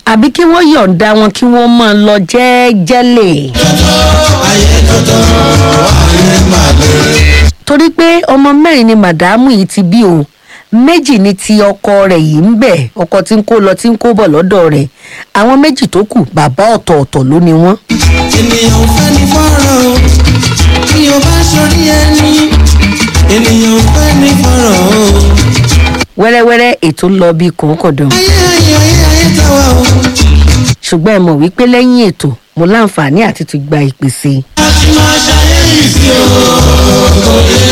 àbí kí wọ́n yọ̀ǹda wọn kí wọ́n máa lọ jẹ́ẹ́jẹ́lẹ̀. torí pé ọmọ mẹ́rin ni màdámù yìí ti bí o méjì ni ti ọkọ rẹ̀ yìí ń bẹ̀ ọkọ tí ń kó lọ tí ń kó bọ̀ lọ́dọ̀ rẹ̀ àwọn méjì tó kù bàbá ọ̀tọ̀ọ̀tọ̀ ló ni wọ́n. ènìyàn ò fẹ́ ní fọ́rọ̀ o bí o bá sọrí ẹni ènìyàn ò fẹ́ ní fọ́rọ̀ o. wẹ́rẹ́wẹ́rẹ́ ètò ń lọ bí kòókòdán ayé ayé ayé ayé táwa o. ṣùgbọ́n ẹ mọ̀ wípé lẹ́yìn ètò mo láǹfààní àti ti gba ìpè sí i. a ti máa ṣayé yìí sí o.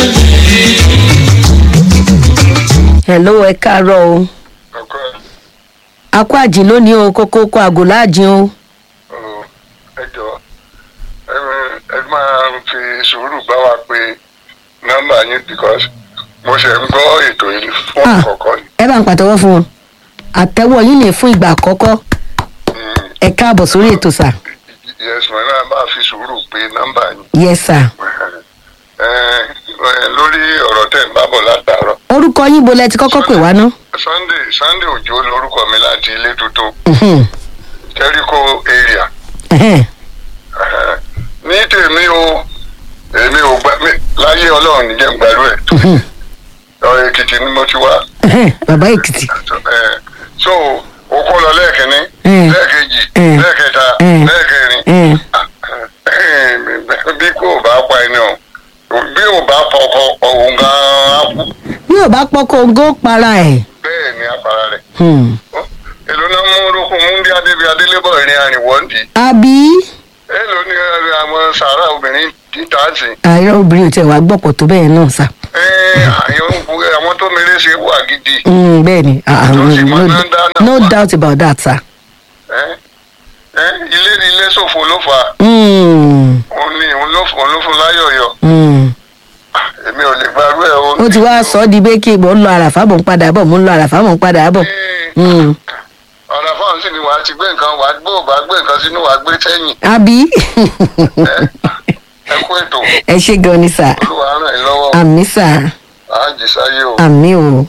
hello ẹ káàárọ̀ o ọkọ akó àjìn lónìí o kókó kó àgò láàjìn o. ẹ jọ ẹ ẹ máa fi sùúrù bá wa pé nọmba yín because mo ṣe ń gbọ́ ètò yìí fún Ah. àkọ́kọ́ ni. ẹ bá ń pàtẹ́wọ́ fún wọn àtẹ́wọ́ yín ní fún ìgbà àkọ́kọ́ Mm, ẹ káàbọ̀ sórí ètò sà yes mo náà máa fi sùúrù pé nọmba yín. yes sà. Ẹ, ẹ, lórí ọ̀rọ̀ tẹ̀ ń bá bọ̀ látàárọ̀ orúkọ yín bo lẹ ti kọ́kọ́ pè wá ná. sunday sunday òjò lorúkọ mi láti ilé tuntun Mhm, jericho area. ẹhẹ́n, Ẹ, ní tèmi o èmi ò gbà mí láyé ọlọ́run níjẹ́ gbàlú ẹ̀ mhm, ọ̀rọ̀ èkìtì ni mo ti wá. ẹhẹ́n, bàbá èkìtì. Eh, so o kó lọ lẹ́ẹ̀kínní Mm. lẹ́ẹ̀kejì Mm. lẹ́ẹ̀kẹta Mm. lẹ́ẹ̀kẹrin Mm. Ah, bí kò bá pa ẹni o bí ò bá fọkọ òun gan-an á kú bí ò bá pọ́ kóńgó para ẹ̀. bẹ́ẹ̀ ni apara rẹ̀ Hmm, èlò náà mú orúkọ múndí adébí adélébọ̀ ìrìn àrìnwọ́ndì àbí èlò ní eh, àwọn sàárà obìnrin títà sí àìrọ obìnrin ò tiẹ̀ wá gbọ́pọ̀ tó bẹ́ẹ̀ náà sà. àwọn tó mèrè ṣe wà gidi Hmm, bẹ́ẹ̀ ni ah, ah, Tó sì mọ no- náà dáná no wá. doubt about that sà. Eh, eh, ilé ní ilé ṣòfò ló fà á Hmm, òun ni òun ló òun ló fún láyọ̀yọ̀ hmm. èmi ò lè gbàrú ẹ̀ o. ó ti wá sọ ọ́ di pé kí mò ń lọ àràfà mò ń padà bọ̀ mò ń lọ àràfà mò ń padà bọ̀. Hmm, ọ̀rọ̀ fáwọn sì ni wàá ti gbé nǹkan wàá gbé òbá gbé nǹkan sínú wàá gbé sẹ́yìn àbí ẹ kú ètò ẹ ṣe gan ni sà olúwa ràn yín lọ́wọ́ àmì sà àájì sáyé o. àmì o.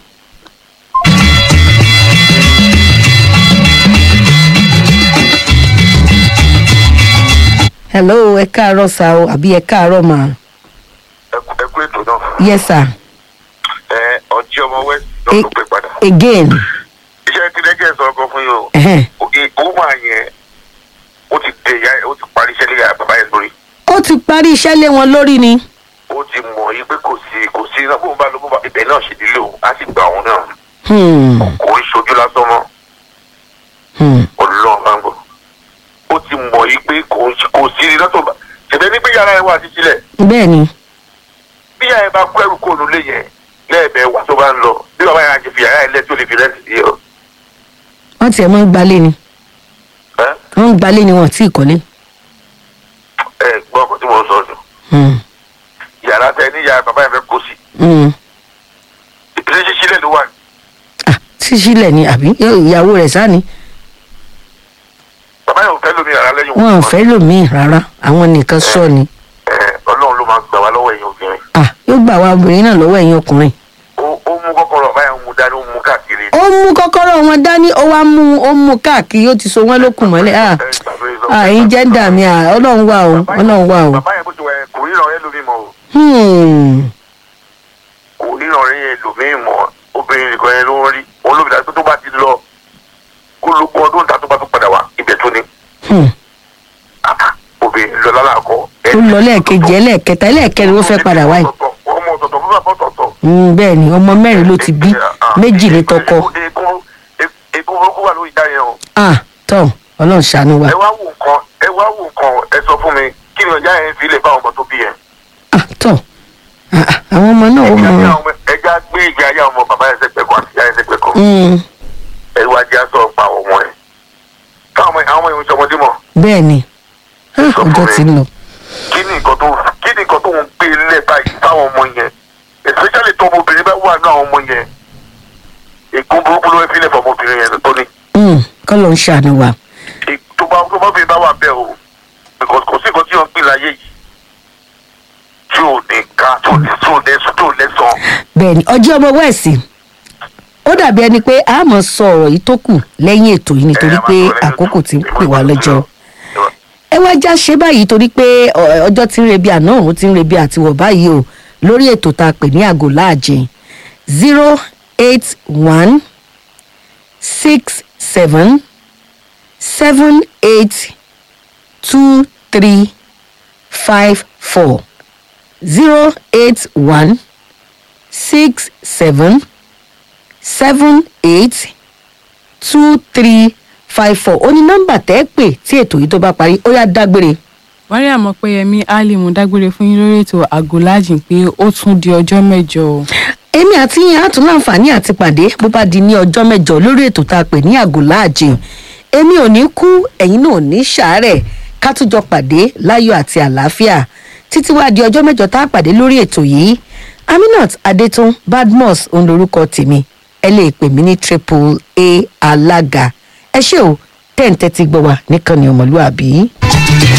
hello ẹ káàárọ̀ sà o àbí ẹ káàárọ̀ mà ẹ kú ètò náà yes sir ẹ ọjí ọmọ west náà ló pè padà again iṣẹ́ tí lẹ́jẹ̀ sọ ọkọ fún yìí o ẹhẹ́n. òkè òun máa yẹn ó ti dé ìyá ó ti parí iṣẹ́ lé ìyá bàbá yẹn lórí ó ti parí iṣẹ́ lé wọn lórí ni. ó ti mọ̀ yí pé kò sí kò sí iná bóun bá lọ bó bá ibẹ̀ náà ṣe nílò á sì gbà òun náà Hmm, kò ń ṣojú lásán mọ́ hmm. ọlọ́run máa ń gbọ́ ó ti mọ̀ yí pé kò ń- kò sí iná tó bá ṣẹ̀fẹ̀ ní pé yàrá ẹ̀ wà títí lẹ̀ bẹ́ẹ̀ ni bí yàrá ẹ̀ bá kó ẹrù kó nulẹ̀ yẹn lẹ́ẹ̀bẹ̀ wà tó bá ń lọ bí bàbá yẹn á ti fi yàrá ẹ̀ lẹ́ tó lè fi rẹ́ǹtì sí ọ wọ́n tiẹ̀ máa ń gbalé ni ẹ́ wọ́n ń gbalé ni wọ́n tí ì kọ́lé. ẹ gbọ́ ọkọ̀ tí mo ń sọ ọdún Hmm, yàrá tẹ ní yàrá bàbá yẹn fẹ́ kó sí hmm. ìpínlẹ̀ ṣíṣílẹ̀ ló wà ní. Ah, ṣíṣílẹ̀ ni àbí ìyàwó rẹ̀ sá ni bàbá yẹn ò fẹ́ lómi yàrá lẹ́yìn wọn ò òkú. fẹ́ lòmíì rárá àwọn nìkan sọ ni. ẹ ọlọ́run ló máa gbà wá lọ́wọ́ ẹ̀yin obìnrin Ah, yóò gbà wá obìnrin náà lọ́wọ́ ẹ̀yin ọkùnrin. ó ó mú kọ́kọ́rọ́ bàbá yẹn mú dání ó mú káàkiri. ó mú kọ́kọ́rọ́ wọn dání ó wá mú ó mú káàkiri ó ti so wọ́n lókun mọ́lẹ̀. Ah, Ẹ gbàgbé lọ. ah, ẹ̀yin jẹ́ńdà mi ah, ọlọ́run wà o Bàbá yẹn- ọlọ́run wà o. bàbá yẹn bó ti wà yẹn kò ríran ẹ lómi mọ́ o Hmm, kò ríran ẹ lómi mọ́ obìnrin nìkan yẹn ló ń rí olómi dàgbé tó bá ti lọ kó ló kó ọdún ta tó bá tó padà wá ibẹ̀ tó ní hmm. Ah, obìnrin lọ lálàkọ. ó lọ lẹ́ẹ̀kejì ẹlẹ́ẹ̀kẹta ẹlẹ́ẹ̀kẹrin ló fẹ́ padà wáyé. ọmọ ọ̀tọ̀ọ̀tọ̀ fún bàbá ọ̀tọ̀ọ̀tọ̀. Hmm, bẹ́ẹ̀ ni ọmọ mẹ́rin ló ti bí méjì ní tọkọ. Èkó burúkú wà lórí ìdá yẹn o. Ah, tọ́ ọlọ́run ṣàánú wa. Ẹ wá wò nǹkan ẹ wá wò nǹkan ẹ sọ fún mi kí ni ọjà yẹn fi lè bá ọmọ tó bí yẹn. Ah, tọ́ Ah, ah, àwọn ọmọ náà ó Ẹja mọ. gbé àwọn ọmọ- ẹja gbé ìgbé ayé àwọn ọmọ bàbá yẹn sẹ́gbẹ̀ẹ́ kan àti ìyá yẹn sẹ́gbẹ̀ẹ́ kan. Hmm, Ẹ wá jẹ́ aṣọ ọ̀pá àwọn ọmọ yẹn. Káwọn ọmọ àwọn ọmọ yẹn ń sọmọdé mọ̀. bẹ́ẹ̀ ni Ah, ọjọ́ ti ń lọ. Kí ni nǹkan tó kí ni nǹkan tó ń gbé lẹ̀ báyìí fáwọn ọmọ yẹn? Especially tó ọmọbìnrin bá wà ní àwọn ọmọ yẹn. Ègún burúkú ló ń fi lẹ̀ fún ọmọbìnrin yẹn tó ní. Hmm, kọ́ ló ń ṣàánú wa. tó bá tó bá bí bá wà bẹ́ẹ̀ o because kò sí nǹkan tí wọ́n ń pè láyé yìí tí ò ní ká tí ò ní tí ò ní tí ò ní sàn. bẹ́ẹ̀ ni ọjọ́ ọmọ wẹ̀sì ó dàbí ẹni pé a mọ̀ sọ ọ̀rọ̀ yìí tó kù lẹ́yìn ètò yìí nítorí Ẹ máa pé sọ lẹ́yìn àkókò ètò. ti ń Ẹ pè máa wá sọ lọ́jọ́ Ẹ máa- ẹ wá já ṣe báyìí torí pé ọ- ọjọ́ tí ń rebi àná òun ti ń rebi àtiwọ̀ báyìí o lórí ètò tá a pè ní àgò láàjìn zero eight one six seven seven eight two three five four zero eight one six seven seven eight two three five four ó ní nọ́mbà tẹ́ ẹ pè tí ètò yìí tó bá parí ó yá dágbére. mariam ọpẹyẹmí ali mo dágbére fún yín lórí ètò àgọlájìn pé ó tún di ọjọ́ mẹ́jọ o. èmi àti yín á tún láǹfààní àti pàdé bó bá di ní ọjọ́ mẹ́jọ lórí ètò tá a pè ní àgò láàjìn èmi ò ní kú ẹ̀yin náà ò ní ṣàárẹ̀ ká tún jọ pàdé láyọ̀ àti àlàáfíà títí wá di ọjọ́ mẹ́jọ tá a pàdé lórí ètò yìí aminat adetun badmus òun lorúkọ tèmi ẹ lè pè mí ní triple a alága ẹ ṣé o tẹ́ǹtẹ́ ti gbọ́ wa níkànnì ọmọlúàbí.